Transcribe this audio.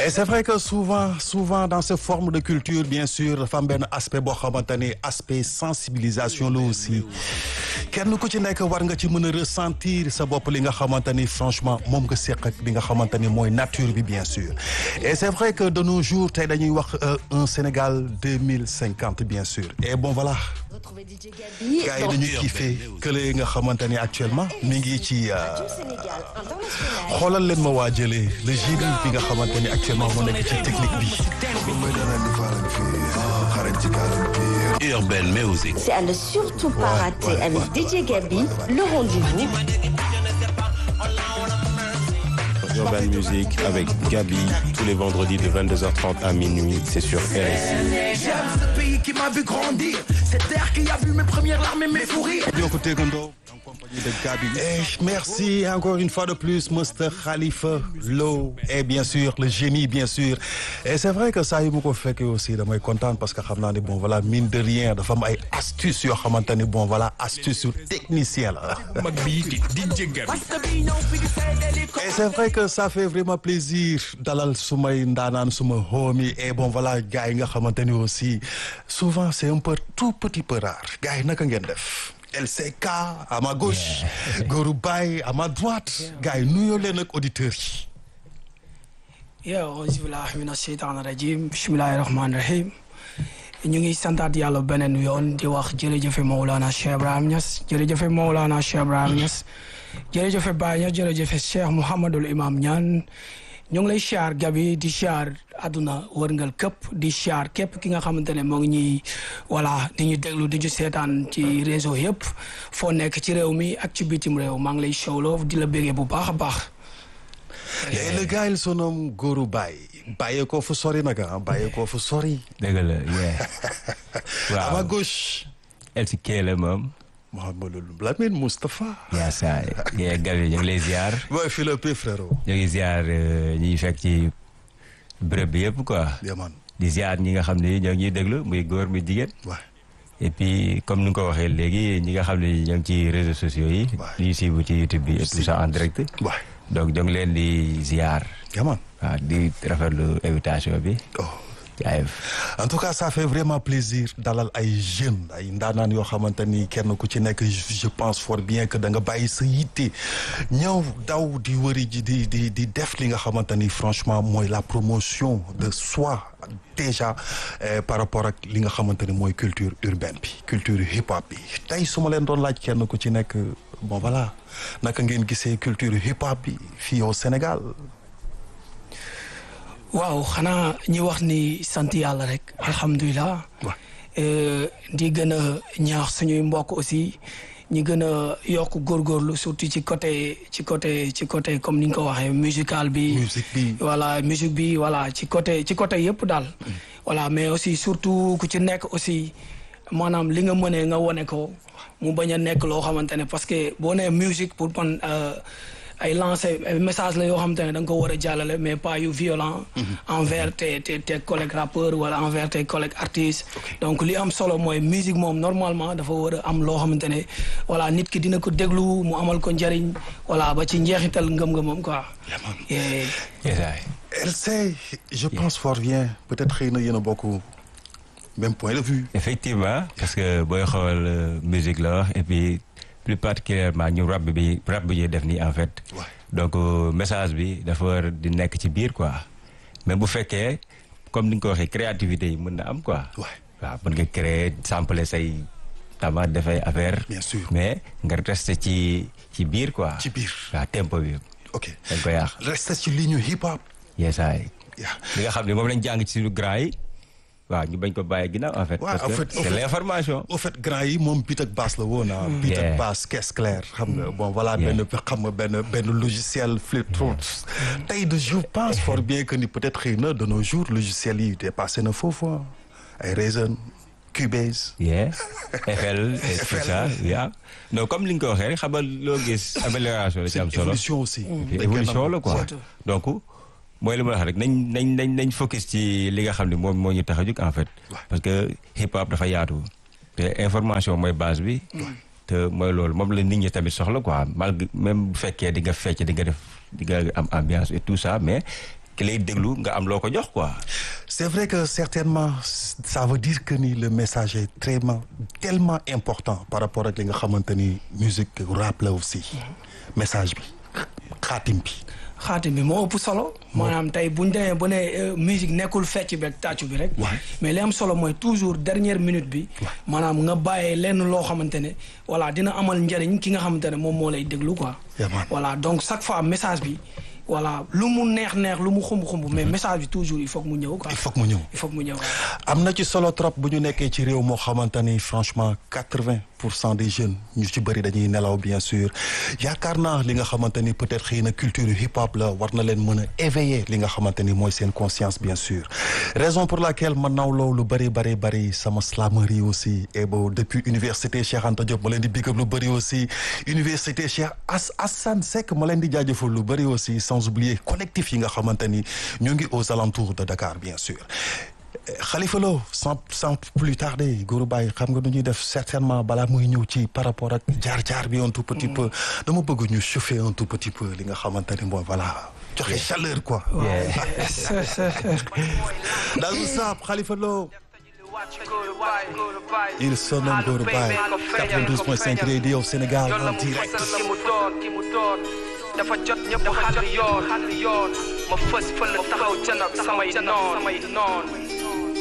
et c'est vrai que souvent souvent dans ces formes de culture bien sûr dafa am benn aspect boo xamante ni aspect sensibilisation la aussi kenn ku ci nekk war nga ci mën a ressentir sa bopp li nga xamante ni franchement moom nga seq ak li nga xamante ni mooy nature bi bien sûr et c'est vrai que de nos jours tey dañuy wax un Sénégal deux mille cinquante bien sûr et bon voilà. gars yi dañuy kiffé kële nga xamante ni actuellement mi ngi ci xoolal leen ma waa jëlee le génie bi nga xamante ni actuellement moo nekk ci technique bi. Urban Music. C'est à ne surtout pas rater avec DJ Gabi, le rendez-vous. Urban Music avec Gabi tous les vendredis de 22h30 à minuit, c'est sur RSI. Ce pays qui m'a vu grandir, cette terre qui a vu mes premières larmes et mes fous rires. ñoo ko tegandoo en compagnie de Gabi. et merci encore une fois de plus Mr Khalifa Lo et bien sûr le génie bien sûr et c'est vrai que saa yu ma ko fekkee aussi damay kontaan parce que xam naa ne bon voilà mine de rien dafa am ay astuces yoo xamante ni bon voilà astuce yu technicien la. mag bi di DJ Gabi. et c'est vrai que ça fait vraiment plaisir dalal sumay ndaanaan suma homie et bon voilà gars yi nga xamante ni aussi souvent c'est un peu tout petit peu rare gars yi naka ngeen def. LCK à ma gauche Gourou Baye à ma droite gars yi nuyoo leen ak auditeurs yi. yow auzu billahi mina sheytaani rajim bismillahi rahmaani rahim ñu ngi santaat yàlla beneen yoon di wax jërëjëfe Mawlana Cheikh Ibrahim Niass jërëjëfe Mawlana Cheikh Ibrahim Niass jërëjëfe Baye Niass jërëjëfe Cheikh Mouhamadul Imam Niane ñu ngi lay siyaar Gabi di siyaar àdduna wërngal këpp di siyaar képp ki nga xamante ne moo ngi ñuy voilà di ñu déglu di ñu seetaan ci réseau yëpp foo nekk ci réew mi ak ci bitim réew maa ngi lay showloo di la bégee bu baax a baax. et le gars il se nomme Gourou Baye bàyyee ko fu sori nag ah bàyyee ko fu sori. dëgg la yeah. à ma waaw gauche. LCK la moom. Mouhamadou Lamine Moustapha. yaa saa yee Gabi ñu ngi lay ziar mooy Philippe frérot. ñu ngi ziar ñi fekk ci bërëb bi yëpp quoi. Yaman di ziar ñi nga xam ne ñoo ngi ñuy déglu muy góor muy jigéen. waay et puis comme ni nga ko waxee léegi ñi nga xam ne ñoo ngi ci réseaux sociaux yi. Ouais. ñuy suivre ci YouTube bi et tout ça en direct. waay donc ñoo ngi leen di ziar. Yaman waaw di rafetlu invitation bi. oh. jaayef. en tout cas ça fait vraiment plaisir dalal ay jeunes ay ndaanaan yoo xamante ni kenn ku ci nekk je pense fort bien que da nga bàyyi sa yitte ñëw daw di wëri ji di di di def li nga xamante ni franchement mooy la promotion de soi déjà eh, par rapport ak li nga xamante ni mooy culture urbaine bi culture hip hop bi tey su ma leen doon laaj kenn ku ci nekk bon voilà naka ngeen gisee culture hip hop bi fii au Sénégal. waaw xanaa ñi wax ni sant yàlla rek alhamdulilah Ouais. Euh, di gën a ñaax suñuy mbokk aussi ñi gën a yokk góorgóorlu surtout ci côté ci côté ci côté comme ni nga ko waxee musical bi Musique bi. voilà musique bi voilà ci côté ci côté yëpp daal voilà mais aussi surtout ku ci nekk aussi maanaam li nga mënee nga wone ko mu bañ a nekk loo xamante ne parce que boo nee musique pour man euh, ay lancer ay message la yoo xamante ne da nga ko war a jàllale mais pas yu violent envers tes tes tes collègues rappeurs wala envers tes collègues artistes donc li am solo mooy musique moom normalement dafa war a am loo xamante ne voilà nit ki dina ko déglu mu amal ko njariñ voilà ba ci njeexital ngëm-ngëmam quoi Et- yesaay. Elle sait, je pense fort bien peut-être xëy na yéen a bokk même point de vue. effectivement parce que booy xool euh, musique la wax et puis plus particulièrement ñu rap bi rap bi ñuy def nii en fait. Ouais. donc euh, message bi dafa war di nekk ci biir quoi mais bu fekkee comme ni nga ko waxee créativité yi mën na am quoi. Ouais. waaw mën nga créer sampler say tama dafay affaire. Bien sûr. mais nga rester ci ci biir quoi. Ci biir. waaw tempo bi ok dañ ko yàq. reste ci ligne hip hop. yesaay. Yeah. li nga xam ne moom lañ jàng ci suñu grand yi waaw ñu bañ ko bàyyi ginnaaw en fait. Ouais, parce en que fait, en c'est fait. l'information. au fait grand yi moom bit ak basse la woon ah. bit ak Yeah. basse caisse claire xam nga bon voilà Yeah. benn xam nga benn benn logiciel flip throat tey de je pense fort bien que ni peut-être xëy na de nos jours logiciels yi dépassé na foofu ah. ay Reason Cubase. yeah FL et tout FL. ça yeah. non comme li nga ko waxee rek xamal loo gis amélioration la ci am solo évolution aussi. Puis évolution la quoi donc mooy li ma wax rek nañ nañ nañ nañ focus ci li nga xam ne moom moo ñu tax a jóg en fait parce que hip hop dafa yaatu te information mooy base bi te mooy loolu moom la nit ñi tamit soxla quoi malgré même bu fekkee di nga fecc di nga def di nga am ambiance et tout ça mais ki lay déglu nga am loo ko jox quoi. c'est vrai que certainement ça veut dire que ni le message est tellement tellement important par rapport ak li nga xamante ni musique rap la aussi message bi xaatim bi. xaatim bi moo ëpp solo. maanaam tey bu ñu demee ba ne musique nekkul fecc bi ak tàccu bi rek. mais li am solo mooy toujours dernière minute bi. maanaam nga bàyyee lenn loo xamante ne voilà dina amal njëriñ ki nga xamante ne moom moo lay déglu quoi. voilà donc chaque fois message bi. voilà lu mu neex neex lu mu xumb xumb mais message bi toujours il faut que mu ñëw quoi. il faut que mu ñëw il faut que mu ñëw am na ci solo trop bu ñu nekkee ci réew moo xamante ni franchement quatre-vingt pour cent des jeunes ñu ci bëri dañuy nelaw bien sûr yaakaar naa li nga xamante ni peut-être xëy na culture hip hop la war na leen mën a éveiller li nga xamante ni mooy seen conscience bien sûr raison pour laquelle ma nawloo lu bëri bëri bëri sama slamerie aussi et bon depuis université Cheikh Anta Diop ma leen di big up lu bëri aussi université Cheikh As Assane Seck ma leen di jaajëfal lu bëri aussi sans oublier collectif yi nga xamante ni ñu ngi aux alentours de Dakar bien sûr Khalifa Lo sans sans plus tarder Gourou Baye xam nga nu ñuy def certainement balaa muy ñëw ci par rapport ak jaar-jaar bi un tout petit peu dama bëgg ñu chauffer un tout petit peu li nga xamante ni mooy voilà joxe chaleur quoi. daal bu saab Khalifa Lo il se nomme Gourou Baye 92.5 radio Sénégal en direct. dafa jot ñëpp xàll yoon xàll yoon ma fës fël taxaw janab samay noon samay noon